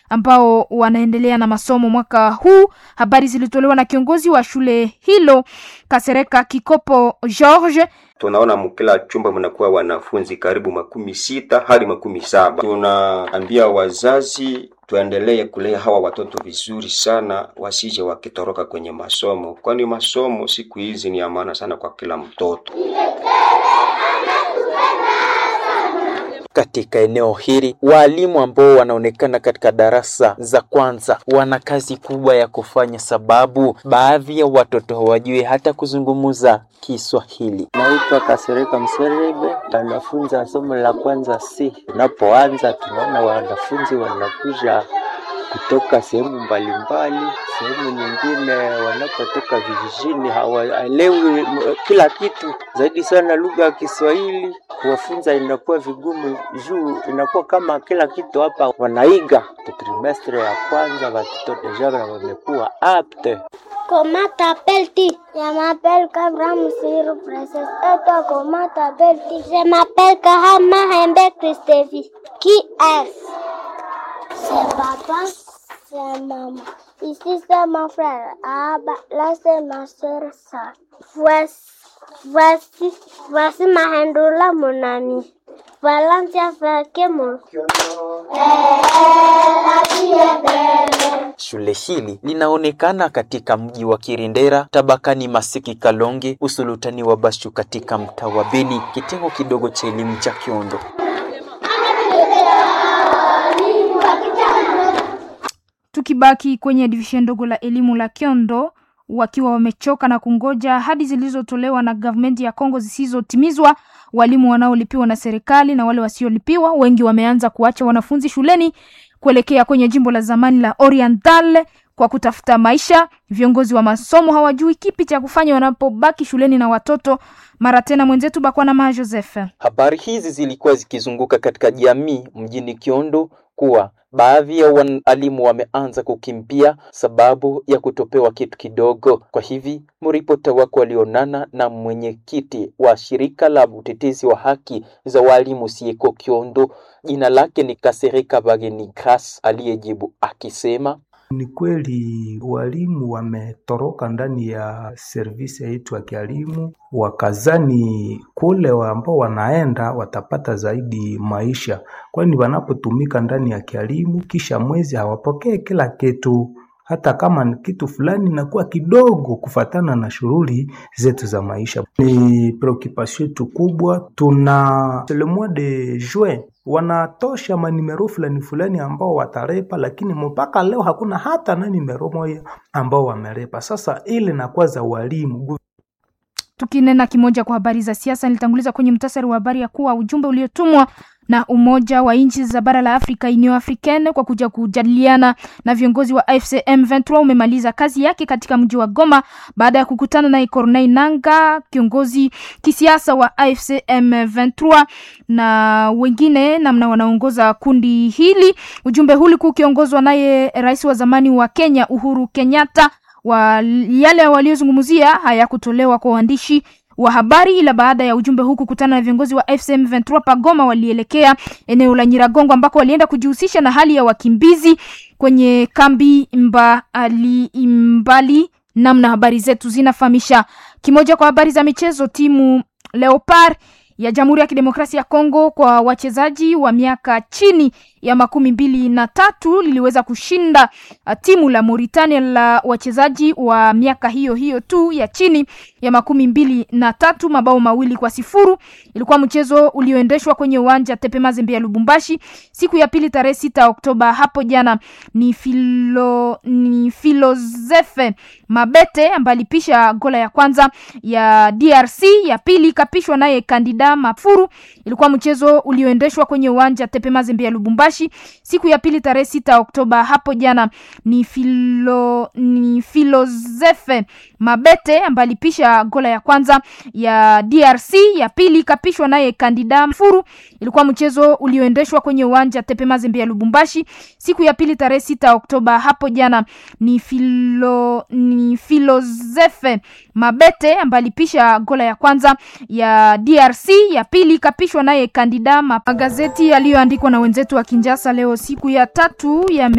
ambao wanaendelea na masomo mwaka huu. Habari zilitolewa na kiongozi wa shule hilo Kasereka Kikopo George. Tunaona mkila chumba mnakuwa wanafunzi karibu makumi sita hadi makumi saba. Tunaambia wazazi tuendelee kulea hawa watoto vizuri sana, wasije wakitoroka kwenye masomo, kwani masomo siku hizi ni ya maana sana kwa kila mtoto. Katika eneo hili walimu ambao wanaonekana katika darasa za kwanza wana kazi kubwa ya kufanya, sababu baadhi ya watoto hawajui hata kuzungumza Kiswahili. Naitwa Kasereka Mserebe, anafunza somo la kwanza C. Tunapoanza tunaona wanafunzi wanakuja kutoka sehemu mbalimbali, sehemu nyingine wanapotoka vijijini, hawaelewi kila kitu, zaidi sana lugha ya Kiswahili. Kuwafunza inakuwa vigumu juu inakuwa kama kila kitu hapa wanaiga. Trimestre ya kwanza watoto deja wamekuwa apte. Comment t'appelles-tu Je m'appelle Kabram Sirou Princesse. Et toi, comment t'appelles-tu Je m'appelle Kahama Hembe Christevi. Qui est-ce C'est papa, c'est maman. Ici, c'est mon frère. Ah, bah, là, c'est ma soeur, ça. Voici, voici, voici ma hendoula, mon ami. Valencia Fakemo. Shule hili linaonekana katika mji wa Kirindera tabakani Masiki Kalonge, usulutani wa Bashu katika mtaa wa Beni, kitengo kidogo cha elimu cha Kiondo. Tukibaki kwenye divishen ndogo la elimu la Kiondo, wakiwa wamechoka na kungoja ahadi zilizotolewa na gavumenti ya Kongo zisizotimizwa, walimu wanaolipiwa na serikali na wale wasiolipiwa, wengi wameanza kuacha wanafunzi shuleni kuelekea kwenye jimbo la zamani la Oriental kwa kutafuta maisha. Viongozi wa masomo hawajui kipi cha kufanya wanapobaki shuleni na watoto. Mara tena mwenzetu Bakwana Ma Joseph. Habari hizi zilikuwa zikizunguka katika jamii mjini Kiondo kuwa baadhi ya walimu wameanza kukimbia sababu ya kutopewa kitu kidogo. Kwa hivi mripota wako walionana na mwenyekiti wa shirika la utetezi wa haki za walimu sieko Kiondo, jina lake ni Kasereka Bageni Gras, aliyejibu akisema ni kweli walimu wametoroka ndani ya servisi yetu ya kielimu, wakazani kule ambao wanaenda watapata zaidi maisha, kwani wanapotumika ndani ya kielimu kisha mwezi hawapokee kila kitu hata kama ni kitu fulani inakuwa kidogo kufatana na shughuli zetu za maisha. Ni preoccupation yetu kubwa. Tuna le mois de juin wanatosha manimero fulani fulani ambao watarepa, lakini mpaka leo hakuna hata na nimero moja ambao wamerepa. Sasa ile nakuwa za walimu Tukinena kimoja kwa habari za siasa, nilitanguliza kwenye mtasari wa habari ya kuwa ujumbe uliotumwa na Umoja wa nchi za bara la Afrika Union Africaine kwa kuja kujadiliana na viongozi wa AFC M23 umemaliza kazi yake katika mji wa Goma baada ya kukutana naye Corneille Nangaa, kiongozi kisiasa wa AFC M23 na wengine namna wanaongoza kundi hili. Ujumbe huu ulikuwa ukiongozwa naye rais wa zamani wa Kenya Uhuru Kenyatta. Wa yale waliozungumzia hayakutolewa kwa waandishi wa habari ila baada ya ujumbe huu kukutana na viongozi wa FCM 23 Pagoma, walielekea eneo la Nyiragongo ambako walienda kujihusisha na hali ya wakimbizi kwenye kambi mbali mbali. Namna habari zetu zinafahamisha. Kimoja kwa habari za michezo, timu Leopard ya Jamhuri ya Kidemokrasia ya Kongo kwa wachezaji wa miaka chini ya makumi mbili na tatu liliweza kushinda uh, timu la Mauritania la wachezaji wa miaka hiyo hiyo tu ya chini ya makumi mbili na tatu mabao mawili kwa sifuru. Ilikuwa mchezo ulioendeshwa kwenye uwanja Tepe Mazembe ya Lubumbashi siku ya pili tarehe sita Oktoba hapo jana. Ni filo, ni Filozefe Mabete ambaye alipisha gola ya kwanza ya DRC, ya pili ikapishwa naye Kandida Mafuru. Ilikuwa mchezo ulioendeshwa kwenye uwanja Tepe Mazembe ya Lubumbashi siku ya pili tarehe sita Oktoba hapo jana. Ni filo, ni Filozefe Mabete ambaye alipisha gola ya kwanza ya DRC, ya pili ikapishwa naye Kandida Mafuru. Ilikuwa mchezo ulioendeshwa kwenye uwanja Tepe Mazembe ya Lubumbashi siku ya pili tarehe sita Oktoba hapo jana. Ni filo, ni Filozefe Mabete ambaye alipisha gola ya kwanza ya DRC, ya pili ikapishwa naye Kandida. Magazeti yaliyoandikwa na wenzetu wa Kinjasa leo siku ya tatu ya